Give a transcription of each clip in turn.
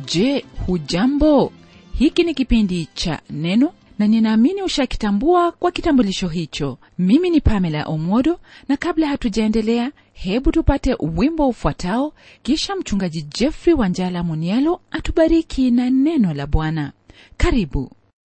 je hujambo hiki ni kipindi cha neno na ninaamini ushakitambua kwa kitambulisho hicho mimi ni pamela omodo na kabla hatujaendelea hebu tupate wimbo ufuatao kisha mchungaji jeffrey wanjala munialo atubariki na neno la bwana karibu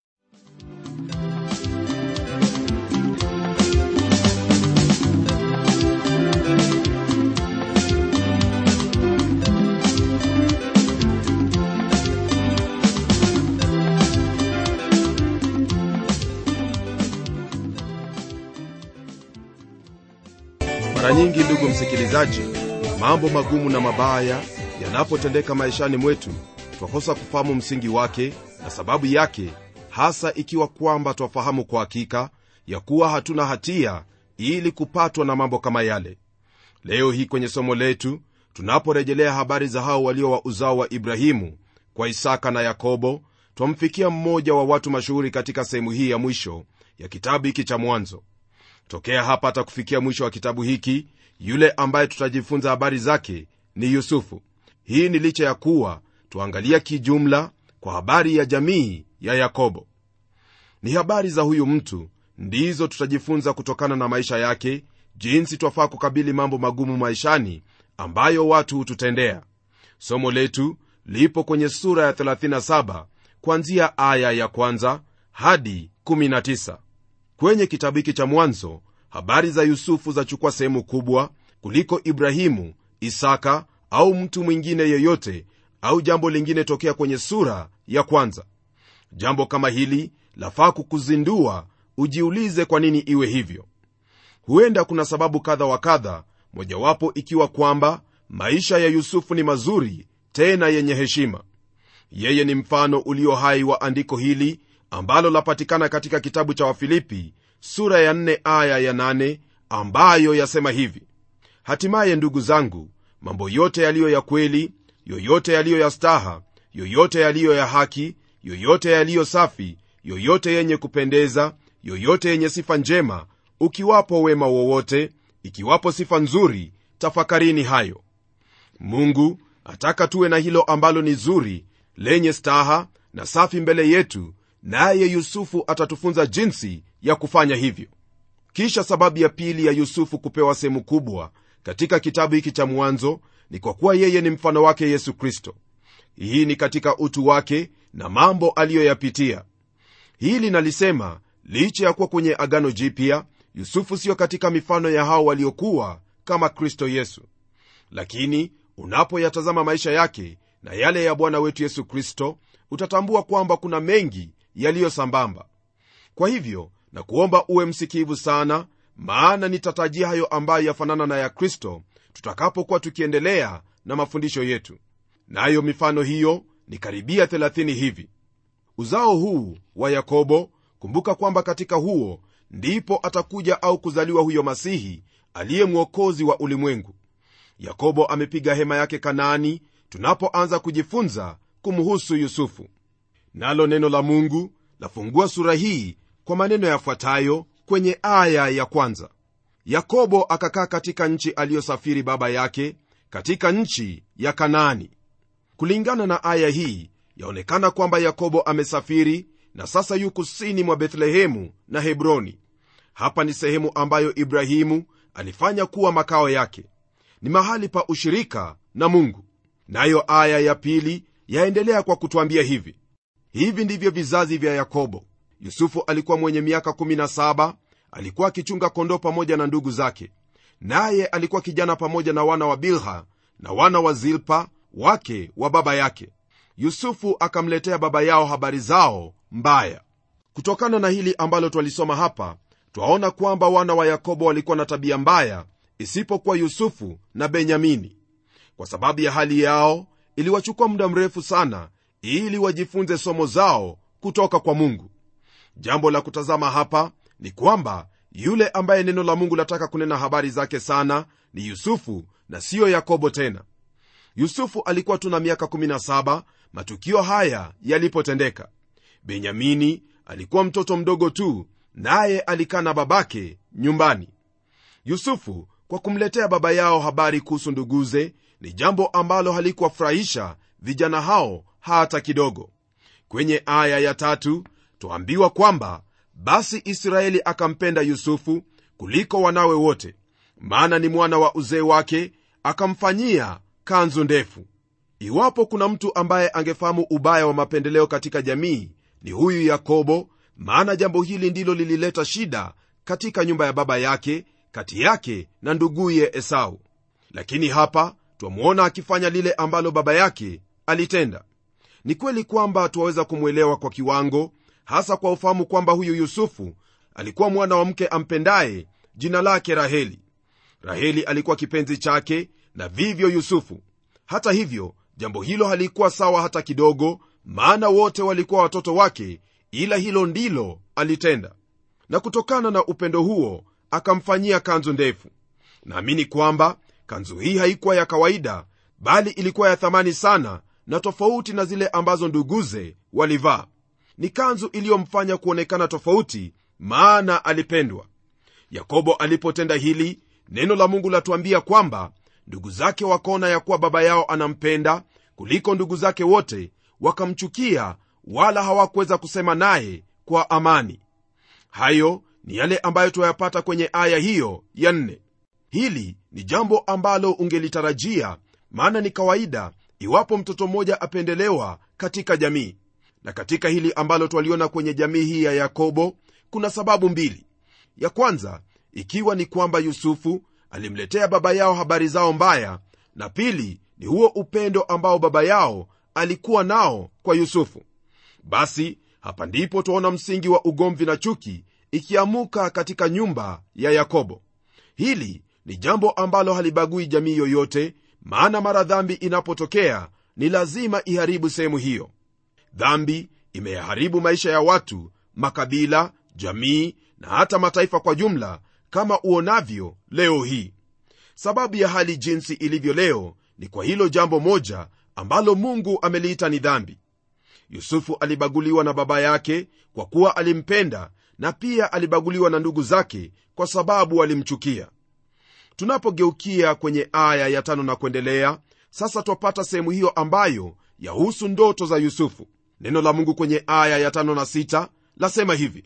mara nyingi ndugu msikilizaji mambo magumu na mabaya yanapotendeka maishani mwetu twakosa kufahamu msingi wake na sababu yake hasa ikiwa kwamba twafahamu kwa hakika ya kuwa hatuna hatia ili kupatwa na mambo kama yale leo hii kwenye somo letu tunaporejelea habari za hao walio wa uzao wa ibrahimu kwa isaka na yakobo twamfikia mmoja wa watu mashuhuri katika sehemu hii ya mwisho ya kitabu hiki cha mwanzo tokea hapa hata kufikia mwisho wa kitabu hiki yule ambaye tutajifunza habari zake ni yusufu hii ni licha ya kuwa tuangalia kijumla kwa habari ya jamii ya yakobo ni habari za huyu mtu ndizo tutajifunza kutokana na maisha yake jinsi twafaa kukabili mambo magumu maishani ambayo watu hututendea somo letu lipo kwenye sura ya 37 kuanzia aya ya kwanza hadi 19 kwenye kitabu hiki cha mwanzo habari za yusufu zachukua sehemu kubwa kuliko ibrahimu isaka au mtu mwingine yeyote au jambo lingine tokea kwenye sura ya kwanza jambo kama hili lafaa kukuzindua ujiulize kwa nini iwe hivyo huenda kuna sababu kadha wa kadha mojawapo ikiwa kwamba maisha ya yusufu ni mazuri tena yenye heshima yeye ni mfano ulio hai wa andiko hili ambalo lapatikana katika kitabu cha wafilipi sura ya 4 aya ya 8 ambayo yasema hivi hatimaye ndugu zangu mambo yote yaliyo ya kweli yoyote yaliyo ya staha yoyote yaliyo ya haki yoyote yaliyo safi yoyote yenye kupendeza yoyote yenye sifa njema ukiwapo wema wowote ikiwapo sifa nzuri tafakarini hayo mungu ataka tuwe na hilo ambalo ni zuri lenye staha na safi mbele yetu naye yusufu atatufunza jinsi ya kufanya hivyo kisha sababu ya pili ya yusufu kupewa sehemu kubwa katika kitabu hiki cha mwanzo ni kwa kuwa yeye ni mfano wake yesu kristo hii ni katika utu wake na mambo aliyoyapitia hili nalisema licha ya kuwa kwenye agano jipya yusufu siyo katika mifano ya hao waliokuwa kama kristo yesu lakini unapoyatazama maisha yake na yale ya bwana wetu yesu kristo utatambua kwamba kuna mengi yaliyo sambamba kwa hivyo na kuomba uwe msikivu sana maana nitatajia hayo ambayo yafanana na ya kristo tutakapokuwa tukiendelea na mafundisho yetu nayo na mifano hiyo ni karibia 30 hivi uzao huu wa yakobo kumbuka kwamba katika huo ndipo atakuja au kuzaliwa huyo masihi aliye mwokozi wa ulimwengu yakobo amepiga hema yake kanaani tunapoanza kujifunza kumhusu yusufu nalo neno la mungu lafungua sura hii kwa maneno yafuatayo kwenye aya ya kwanza yakobo akakaa katika nchi aliyosafiri baba yake katika nchi ya kanaani kulingana na aya hii yaonekana kwamba yakobo amesafiri na sasa yu kusini mwa bethlehemu na hebroni hapa ni sehemu ambayo ibrahimu alifanya kuwa makao yake ni mahali pa ushirika na mungu nayo aya ya pili yaendelea kwa kutwambia hivi hivi ndivyo vizazi vya yakobo yusufu alikuwa mwenye miaka 17 alikuwa akichunga kondoo pamoja na ndugu zake naye alikuwa kijana pamoja na wana wa bilha na wana wa zilpa wake wa baba yake yusufu akamletea baba yao habari zao mbaya kutokana na hili ambalo twalisoma hapa twaona kwamba wana wa yakobo walikuwa na tabia mbaya isipokuwa yusufu na benyamini kwa sababu ya hali yao iliwachukua muda mrefu sana ili wajifunze somo zao kutoka kwa mungu jambo la kutazama hapa ni kwamba yule ambaye neno la mungu lataka kunena habari zake sana ni yusufu na siyo yakobo tena yusufu alikuwa tu na miaka 17 matukio haya yalipotendeka benyamini alikuwa mtoto mdogo tu naye alikaa na babake nyumbani yusufu kwa kumletea baba yao habari kuhusu nduguze ni jambo ambalo halikuwafurahisha vijana hao hata kidogo kwenye aya ya tatu twaambiwa kwamba basi israeli akampenda yusufu kuliko wanawe wote maana ni mwana wa uzee wake akamfanyia kanzu ndefu iwapo kuna mtu ambaye angefahamu ubaya wa mapendeleo katika jamii ni huyu yakobo maana jambo hili ndilo lilileta shida katika nyumba ya baba yake kati yake na nduguye esau lakini hapa twamwona akifanya lile ambalo baba yake alitenda ni kweli kwamba twaweza kumwelewa kwa kiwango hasa kwa ufahamu kwamba huyu yusufu alikuwa mwana wa mke ampendaye jina lake raheli raheli alikuwa kipenzi chake na vivyo yusufu hata hivyo jambo hilo halikuwa sawa hata kidogo maana wote walikuwa watoto wake ila hilo ndilo alitenda na kutokana na upendo huo akamfanyia kanzu ndefu naamini kwamba kanzu hii haikuwa ya kawaida bali ilikuwa ya thamani sana na tofauti na zile ambazo nduguze walivaa ni kanzu iliyomfanya kuonekana tofauti maana alipendwa yakobo alipotenda hili neno la mungu latuambia kwamba ndugu zake wakaona ya kuwa baba yao anampenda kuliko ndugu zake wote wakamchukia wala hawakuweza kusema naye kwa amani hayo ni yale ambayo tuyapata kwenye aya hiyo ya nne hili ni jambo ambalo ungelitarajia maana ni kawaida iwapo mtoto mmoja apendelewa katika jamii na katika hili ambalo twaliona kwenye jamii hii ya yakobo kuna sababu mbili ya kwanza ikiwa ni kwamba yusufu alimletea baba yao habari zao mbaya na pili ni huo upendo ambao baba yao alikuwa nao kwa yusufu basi hapa ndipo twaona msingi wa ugomvi na chuki ikiamuka katika nyumba ya yakobo hili ni jambo ambalo halibagui jamii yoyote maana mara dhambi inapotokea ni lazima iharibu sehemu hiyo dhambi imeyaharibu maisha ya watu makabila jamii na hata mataifa kwa jumla kama uonavyo leo hii sababu ya hali jinsi ilivyo leo ni kwa hilo jambo moja ambalo mungu ameliita ni dhambi yusufu alibaguliwa na baba yake kwa kuwa alimpenda na pia alibaguliwa na ndugu zake kwa sababu walimchukia tunapogeukia kwenye aya ya tano na kuendelea sasa twapata sehemu hiyo ambayo yahusu ndoto za yusufu neno la mungu kwenye aya ya tano na sita lasema hivi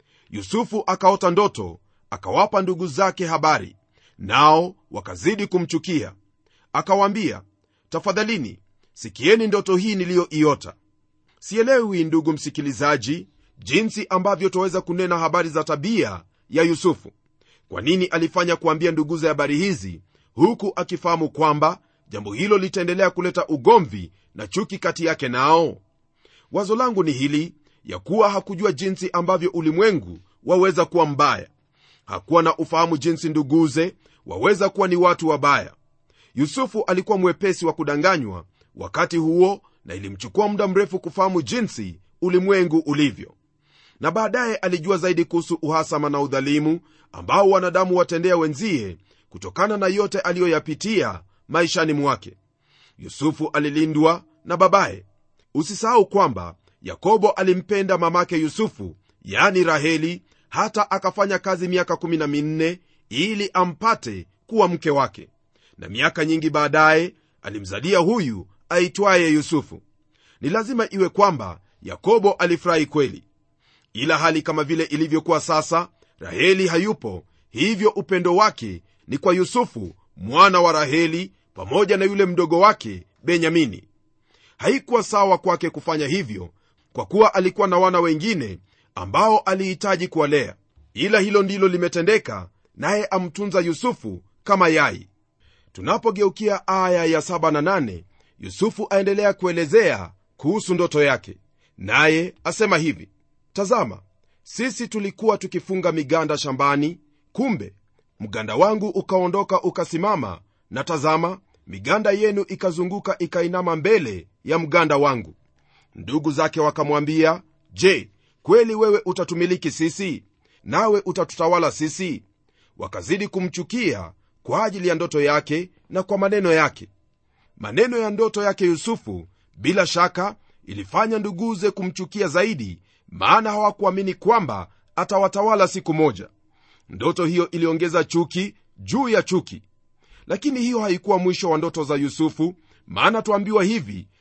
yusufu akaota ndoto akawapa ndugu zake habari nao wakazidi kumchukia akawaambia tafadhalini sikieni ndoto hii niliyoiota sielewi ndugu msikilizaji jinsi ambavyo twaweza kunena habari za tabia ya yusufu kwa nini alifanya kuambia nduguze habari hizi huku akifahamu kwamba jambo hilo litaendelea kuleta ugomvi na chuki kati yake nao wazo langu ni hili ya kuwa hakujua jinsi ambavyo ulimwengu waweza kuwa mbaya hakuwa na ufahamu jinsi nduguze waweza kuwa ni watu wabaya yusufu alikuwa mwepesi wa kudanganywa wakati huo na ilimchukua muda mrefu kufahamu jinsi ulimwengu ulivyo na baadaye alijua zaidi kuhusu uhasama na udhalimu ambao wanadamu watendea wenzie kutokana na yote aliyoyapitia maishani mwake yusufu alilindwa na babaye usisahau kwamba yakobo alimpenda mamake yusufu yani raheli hata akafanya kazi miaka 14 ili ampate kuwa mke wake na miaka nyingi baadaye alimzalia huyu aitwaye yusufu ni lazima iwe kwamba yakobo alifurahi kweli ila hali kama vile ilivyokuwa sasa raheli hayupo hivyo upendo wake ni kwa yusufu mwana wa raheli pamoja na yule mdogo wake benyamini haikuwa sawa kwake kufanya hivyo kwa kuwa alikuwa na wana wengine ambao alihitaji kuwalea ila hilo ndilo limetendeka naye amtunza yusufu kama yai tunapogeukia aya ya 7 na 8 yusufu aendelea kuelezea kuhusu ndoto yake naye asema hivi tazama sisi tulikuwa tukifunga miganda shambani kumbe mganda wangu ukaondoka ukasimama na tazama miganda yenu ikazunguka ikainama mbele ya mganda wangu ndugu zake wakamwambia je kweli wewe utatumiliki sisi nawe utatutawala sisi wakazidi kumchukia kwa ajili ya ndoto yake na kwa maneno yake maneno ya ndoto yake yusufu bila shaka ilifanya nduguze kumchukia zaidi maana hawakuamini kwamba atawatawala siku moja ndoto hiyo iliongeza chuki juu ya chuki lakini hiyo haikuwa mwisho wa ndoto za yusufu maana twambiwa hivi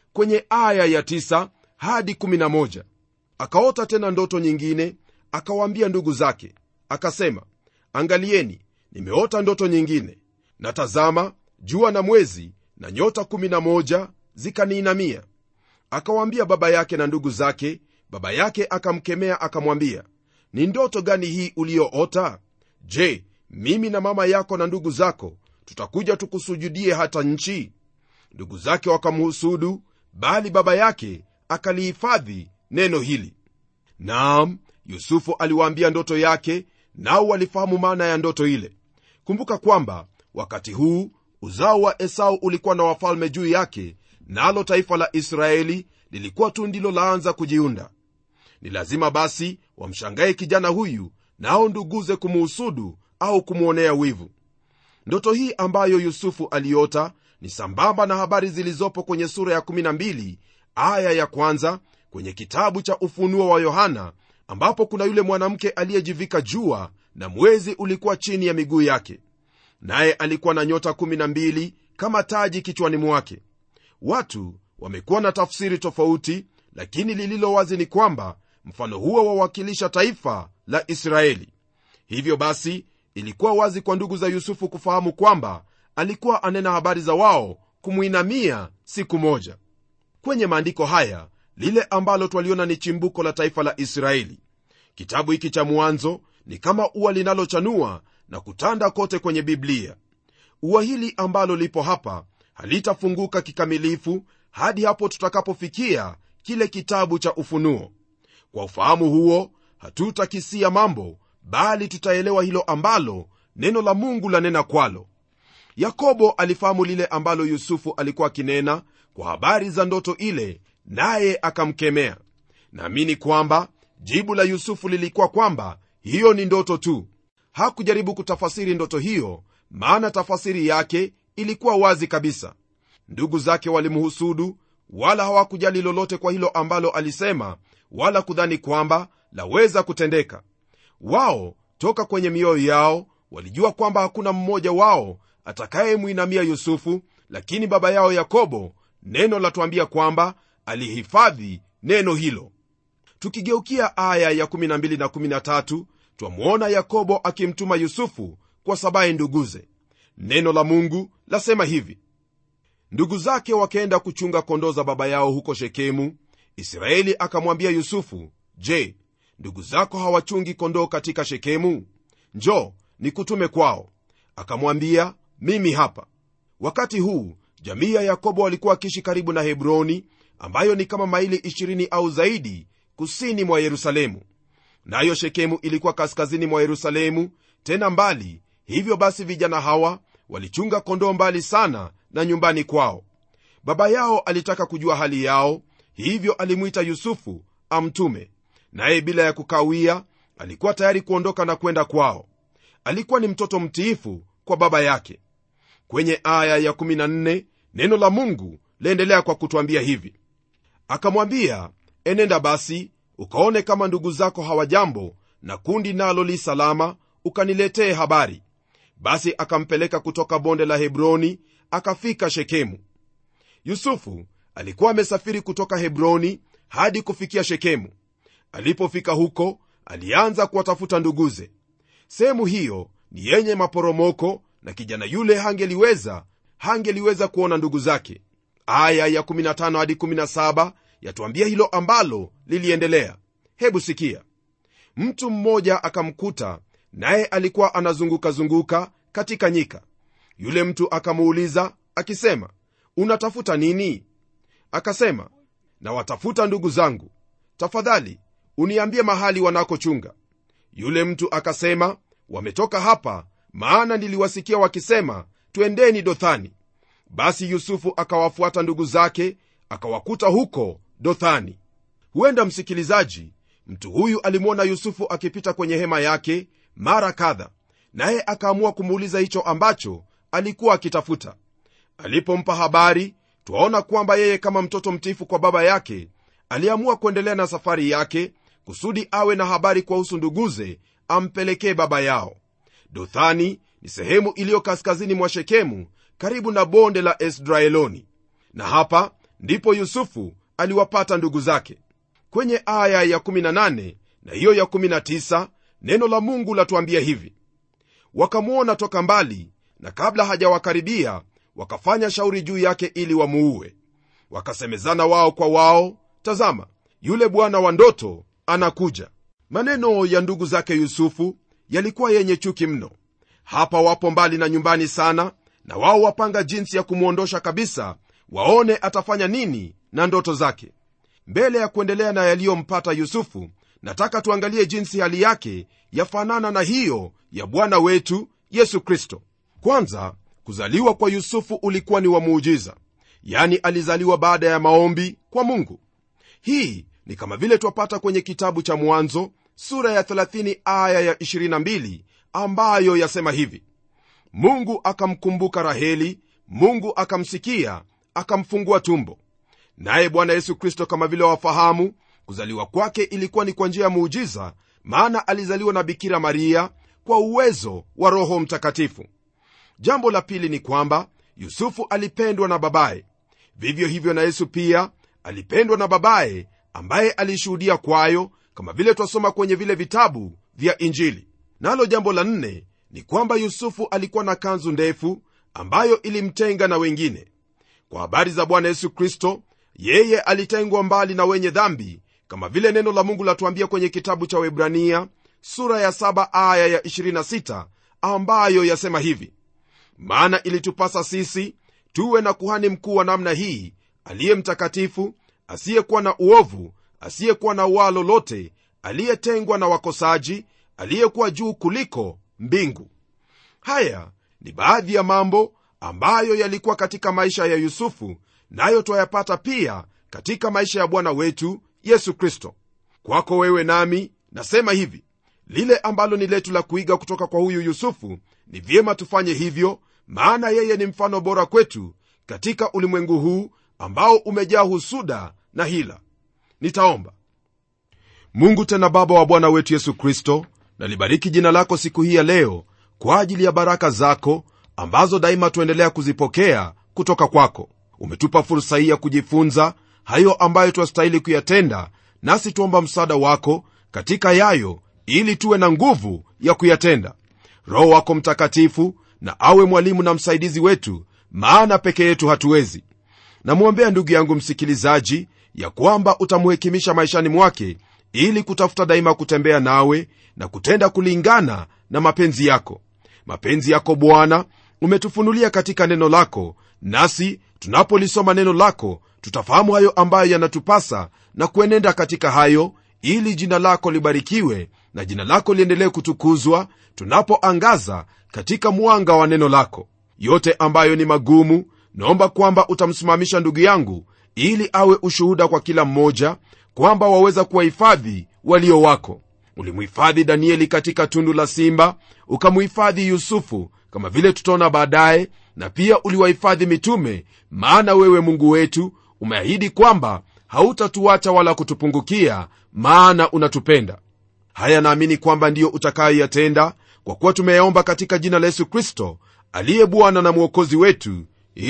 kwenye aya ya 9 hadi 11 akaota tena ndoto nyingine akawaambia ndugu zake akasema angalieni nimeota ndoto nyingine na tazama jua na mwezi na nyota 11 zikaniinamia akawaambia baba yake na ndugu zake baba yake akamkemea akamwambia ni ndoto gani hii uliyoota je mimi na mama yako na ndugu zako tutakuja tukusujudie hata nchi ndugu zake wakamhusudu bali baba yake akalihifadhi neno hili naam yusufu aliwaambia ndoto yake nao walifahamu maana ya ndoto ile kumbuka kwamba wakati huu uzao wa esau ulikuwa na wafalme juu yake nalo taifa la israeli lilikuwa tu ndilo laanza kujiunda ni lazima basi wamshangaye kijana huyu nao nduguze kumuhusudu au kumwonea wivu ndoto hii ambayo yusufu aliota ni sambamba na habari zilizopo kwenye sura ya 12 aya ya kwanza kwenye kitabu cha ufunuo wa yohana ambapo kuna yule mwanamke aliyejivika jua na mwezi ulikuwa chini ya miguu yake naye alikuwa na nyota 12 kama taji kichwani mwake watu wamekuwa na tafsiri tofauti lakini lililo wazi ni kwamba mfano huo wawakilisha taifa la israeli hivyo basi ilikuwa wazi kwa ndugu za yusufu kufahamu kwamba alikuwa anena habari za wao kumwinamia siku moja kwenye maandiko haya lile ambalo twaliona ni chimbuko la taifa la israeli kitabu hiki cha mwanzo ni kama ua linalochanua na kutanda kote kwenye biblia ua hili ambalo lipo hapa halitafunguka kikamilifu hadi hapo tutakapofikia kile kitabu cha ufunuo kwa ufahamu huo hatutakisia mambo bali tutaelewa hilo ambalo neno la mungu lanena kwalo yakobo alifahamu lile ambalo yusufu alikuwa akinena kwa habari za ndoto ile naye akamkemea naamini kwamba jibu la yusufu lilikuwa kwamba hiyo ni ndoto tu hakujaribu kutafasiri ndoto hiyo maana tafasiri yake ilikuwa wazi kabisa ndugu zake walimhusudu wala hawakujali lolote kwa hilo ambalo alisema wala kudhani kwamba laweza kutendeka wao toka kwenye mioyo yao walijua kwamba hakuna mmoja wao atakayemwinamia yusufu lakini baba yao yakobo neno latuambia kwamba alihifadhi neno hilo tukigeukia aya ya 12 na 13 twamwona yakobo akimtuma yusufu kwa sabaye nduguze neno la mungu lasema hivi ndugu zake wakaenda kuchunga kondoo za baba yao huko shekemu israeli akamwambia yusufu je ndugu zako hawachungi kondoo katika shekemu njo nikutume kwao akamwambia mimi hapa wakati huu jamii ya yakobo walikuwa wakiishi karibu na hebroni ambayo ni kama maili 20 au zaidi kusini mwa yerusalemu nayo shekemu ilikuwa kaskazini mwa yerusalemu tena mbali hivyo basi vijana hawa walichunga kondoo mbali sana na nyumbani kwao baba yao alitaka kujua hali yao hivyo alimwita yusufu amtume naye bila ya kukawia alikuwa tayari kuondoka na kwenda kwao alikuwa ni mtoto mtiifu kwa baba yake kwenye aya ya 14 neno la mungu laendelea kwa kutwambia hivi akamwambia enenda basi ukaone kama ndugu zako hawajambo na kundi nalo li salama ukaniletee habari basi akampeleka kutoka bonde la hebroni akafika shekemu yusufu alikuwa amesafiri kutoka hebroni hadi kufikia shekemu alipofika huko alianza kuwatafuta nduguze sehemu hiyo ni yenye maporomoko na kijana yule hangeliweza hangeliweza kuona ndugu zake aya ya 15 hadi 17 yatuambia hilo ambalo liliendelea hebu sikia mtu mmoja akamkuta naye alikuwa anazungukazunguka katika nyika yule mtu akamuuliza akisema unatafuta nini akasema nawatafuta ndugu zangu tafadhali uniambie mahali wanakochunga yule mtu akasema wametoka hapa maana niliwasikia wakisema twendeni dothani basi yusufu akawafuata ndugu zake akawakuta huko dothani huenda msikilizaji mtu huyu alimwona yusufu akipita kwenye hema yake mara kadha naye akaamua kumuuliza hicho ambacho alikuwa akitafuta alipompa habari twaona kwamba yeye kama mtoto mtifu kwa baba yake aliamua kuendelea na safari yake kusudi awe na habari kuwahusu nduguze ampelekee baba yao dothani ni sehemu iliyo kaskazini mwa shekemu karibu na bonde la esdraeloni na hapa ndipo yusufu aliwapata ndugu zake kwenye aya ya 18 na hiyo ya 19 neno la mungu latuambia hivi wakamwona toka mbali na kabla hajawakaribia wakafanya shauri juu yake ili wamuue wakasemezana wao kwa wao tazama yule bwana wa ndoto anakuja maneno ya ndugu zake yusufu yalikuwa yenye chuki mno hapa wapo mbali na nyumbani sana na wao wapanga jinsi ya kumwondosha kabisa waone atafanya nini na ndoto zake mbele ya kuendelea na yaliyompata yusufu nataka tuangalie jinsi hali yake yafanana na hiyo ya bwana wetu yesu kristo kwanza kuzaliwa kwa yusufu ulikuwa ni wa muujiza yani alizaliwa baada ya maombi kwa mungu hii ni kama vile twapata kwenye kitabu cha mwanzo sura ya 30 aya ya 22 ambayo yasema hivi mungu akamkumbuka raheli mungu akamsikia akamfungua tumbo naye bwana yesu kristo kama vile wafahamu kuzaliwa kwake ilikuwa ni kwa njia ya muujiza maana alizaliwa na bikira maria kwa uwezo wa roho mtakatifu jambo la pili ni kwamba yusufu alipendwa na babaye vivyo hivyo na yesu pia alipendwa na babaye ambaye alishuhudia kwayo kama vile twasoma kwenye vile vitabu vya injili nalo jambo la nne ni kwamba yusufu alikuwa na kanzu ndefu ambayo ilimtenga na wengine kwa habari za bwana yesu kristo yeye alitengwa mbali na wenye dhambi kama vile neno la mungu latuambia kwenye kitabu cha webrania sura ya 7 aya ya 26 ambayo yasema hivi maana ilitupasa sisi tuwe na kuhani mkuu wa namna hii aliye mtakatifu asiyekuwa na uovu asiyekuwa na waa lolote aliyetengwa na wakosaji aliyekuwa juu kuliko mbingu haya ni baadhi ya mambo ambayo yalikuwa katika maisha ya yusufu nayo twayapata pia katika maisha ya bwana wetu yesu kristo kwako wewe nami nasema hivi lile ambalo ni letu la kuiga kutoka kwa huyu yusufu ni vyema tufanye hivyo maana yeye ni mfano bora kwetu katika ulimwengu huu ambao umejaa husuda na hila nitaomba mungu tena baba wa bwana wetu yesu kristo nalibariki jina lako siku hii ya leo kwa ajili ya baraka zako ambazo daima tuendelea kuzipokea kutoka kwako umetupa fursa hii ya kujifunza hayo ambayo twastahili kuyatenda nasi tuomba msaada wako katika yayo ili tuwe na nguvu ya kuyatenda roho wako mtakatifu na awe mwalimu na msaidizi wetu maana peke yetu hatuwezi namwombea ndugu yangu msikilizaji ya kwamba utamuhekimisha maishani mwake ili kutafuta daima kutembea nawe na kutenda kulingana na mapenzi yako mapenzi yako bwana umetufunulia katika neno lako nasi tunapolisoma neno lako tutafahamu hayo ambayo yanatupasa na kuenenda katika hayo ili jina lako libarikiwe na jina lako liendelee kutukuzwa tunapoangaza katika mwanga wa neno lako yote ambayo ni magumu naomba kwamba utamsimamisha ndugu yangu ili awe ushuhuda kwa kila mmoja kwamba waweza kuwahifadhi walio wako ulimuhifadhi danieli katika tundu la simba ukamuhifadhi yusufu kama vile tutaona baadaye na pia uliwahifadhi mitume maana wewe mungu wetu umeahidi kwamba hautatuacha wala kutupungukia maana unatupenda haya naamini kwamba ndiyo utakayoyatenda kwa kuwa tumeyaomba katika jina la yesu kristo aliye bwana na mwokozi wetu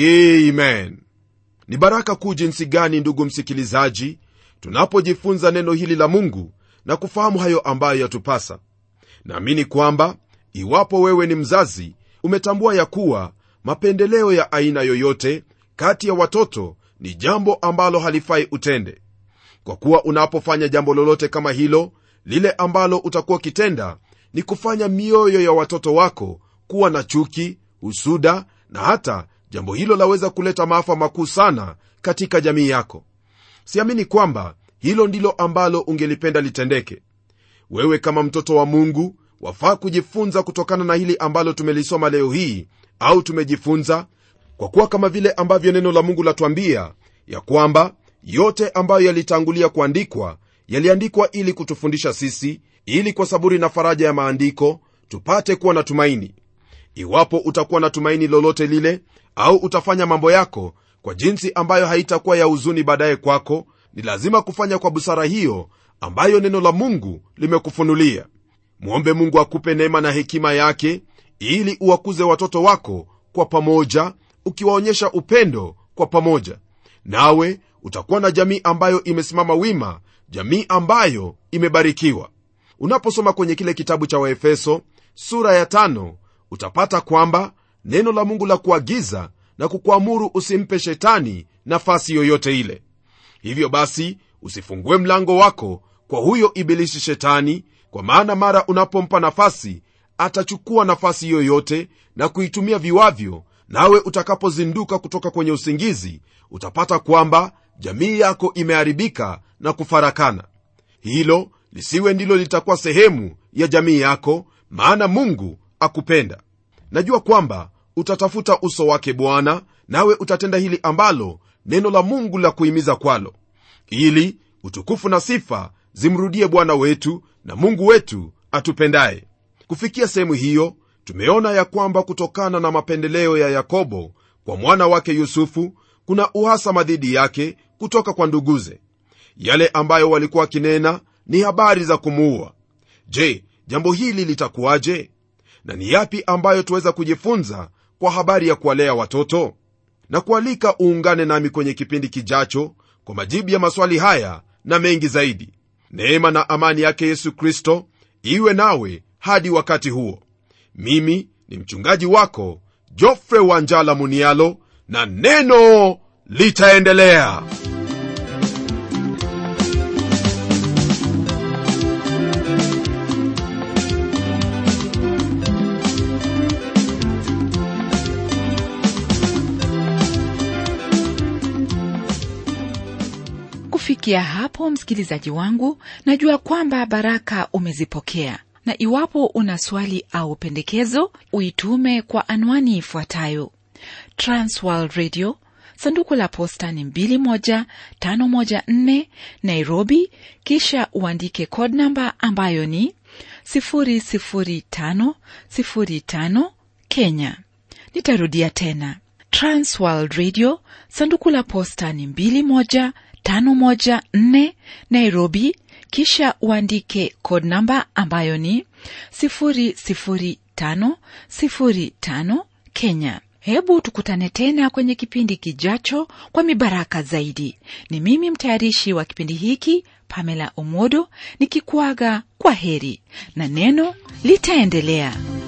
amen ni baraka kuu jinsi gani ndugu msikilizaji tunapojifunza neno hili la mungu na kufahamu hayo ambayo yatupasa naamini kwamba iwapo wewe ni mzazi umetambua ya kuwa mapendeleo ya aina yoyote kati ya watoto ni jambo ambalo halifai utende kwa kuwa unapofanya jambo lolote kama hilo lile ambalo utakuwa ukitenda ni kufanya mioyo ya watoto wako kuwa na chuki husuda na hata jambo hilo laweza kuleta maafa makuu sana katika jamii yako siamini kwamba hilo ndilo ambalo ungelipenda litendeke wewe kama mtoto wa mungu wafaa kujifunza kutokana na hili ambalo tumelisoma leo hii au tumejifunza kwa kuwa kama vile ambavyo neno la mungu latwambia ya kwamba yote ambayo yalitangulia kuandikwa yaliandikwa ili kutufundisha sisi ili kwa saburi na faraja ya maandiko tupate kuwa na tumaini iwapo utakuwa na tumaini lolote lile au utafanya mambo yako kwa jinsi ambayo haitakuwa ya huzuni baadaye kwako ni lazima kufanya kwa busara hiyo ambayo neno la mungu limekufunulia mwombe mungu akupe neema na hekima yake ili uwakuze watoto wako kwa pamoja ukiwaonyesha upendo kwa pamoja nawe utakuwa na jamii ambayo imesimama wima jamii ambayo imebarikiwa unaposoma kwenye kile kitabu cha waefeso sura ya tano utapata kwamba neno la mungu la kuagiza na kukuamuru usimpe shetani nafasi yoyote ile hivyo basi usifungue mlango wako kwa huyo ibilisi shetani kwa maana mara unapompa nafasi atachukua nafasi yoyote na kuitumia viwavyo nawe utakapozinduka kutoka kwenye usingizi utapata kwamba jamii yako imeharibika na kufarakana hilo lisiwe ndilo litakuwa sehemu ya jamii yako maana mungu akupenda najua kwamba utatafuta uso wake bwana nawe utatenda hili ambalo neno la mungu la kuhimiza kwalo ili utukufu na sifa zimrudie bwana wetu na mungu wetu atupendaye kufikia sehemu hiyo tumeona ya kwamba kutokana na mapendeleo ya yakobo kwa mwana wake yusufu kuna uhasama dhidi yake kutoka kwa nduguze yale ambayo walikuwa wakinena ni habari za kumuua je jambo hili litakuwaje na ni yapi ambayo tuweza kujifunza kwa habari ya kuwalea watoto na kualika uungane nami kwenye kipindi kijacho kwa majibu ya maswali haya na mengi zaidi neema na amani yake yesu kristo iwe nawe hadi wakati huo mimi ni mchungaji wako jofre wanjala munialo na neno litaendelea kufikia hapo msikilizaji wangu najua kwamba baraka umezipokea na iwapo una swali au pendekezo uitume kwa anwani ifuatayo transworld radio sanduku la posta ni 21514 nairobi kisha uandike code namba ambayo ni 00505 kenya nitarudia tena transworld radio sanduku la posta ni 21514 nairobi kisha uandike code namba ambayo ni 00505 kenya hebu tukutane tena kwenye kipindi kijacho kwa mibaraka zaidi ni mimi mtayarishi wa kipindi hiki pamela omodo nikikuaga kwa heri na neno litaendelea